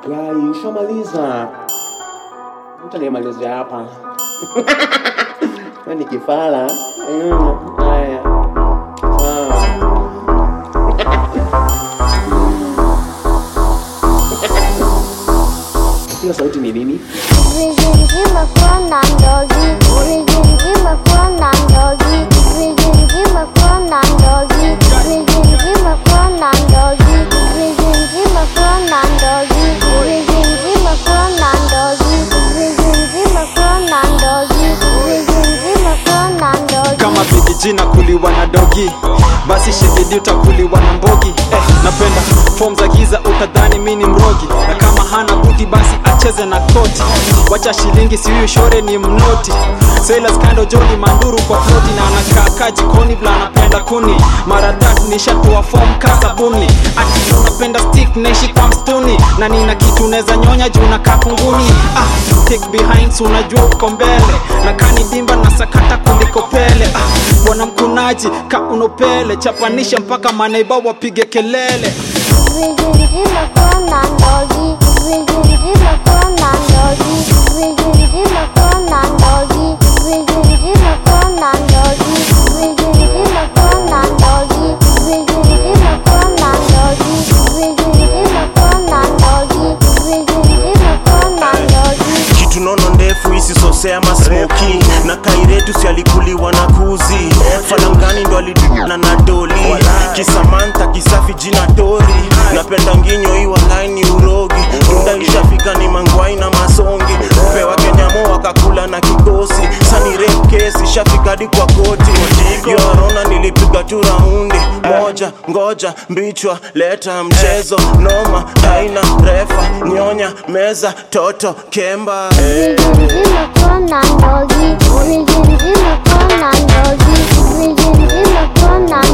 Rai, ushamaliza? Mtu anayemalizia hapa Wewe ni kifala. Mm, Haya, sawa. Hiyo sauti ni nini? Vijijima kuona ndogi, vijijima kuona ndogi, vijijima kuona ndogi, vijijima kuona ndogi, vijijima kuona ndogi, vijijima kuona ndogi, vijijima kuona ndogi, vijijima kuona ndogi. kama vijijina kuliwa na dogi basi shigidi utakuliwa na mbogi eh, napenda fom za giza utadhani mi ni mrogi na kama hana buti basi acheze na koti wacha shilingi sihuyu shore ni mnoti Sailors kando joni manduru kwa floti na anakaa jikoni vla anapenda kuni mara tatu nishatoa fom kasabuni ati unapenda stick naishi kwa mstuni na nina kitu neza nyonya juu na kakunguni ah, take behind so unajua uko mbele na kani dimba na sakata kuliko pele ah, bwana mkunaji ka unopele chapanisha mpaka manaiba wapige kelele Vijijima kuona ndogi, vijijima kuona ndogi, vijijima kuona ndogi, vijijima kuona ndogi, vijijima kuona ndogi, vijijima kuona ndogi, vijijima kuona ndogi, vijijima kuona ndogi. kitu nono ndefu isisosea masmoki na kairetu si alikuliwa na kuzi falangani ndo aliduna na doli kisamanta kisafi jina tori napenda nginyo iwa laini urogi runda ishafika ni mangwai na masongi upewa kenyamo wakakula na kikosi sani rep kesi shafika hadi kwa koti yorona nilipiga tu raundi moja ngoja mbichwa leta mchezo noma haina refa nyonya meza toto kemba Vijijima kuona ndogi, vijijima kuona ndogi, vijijima kuona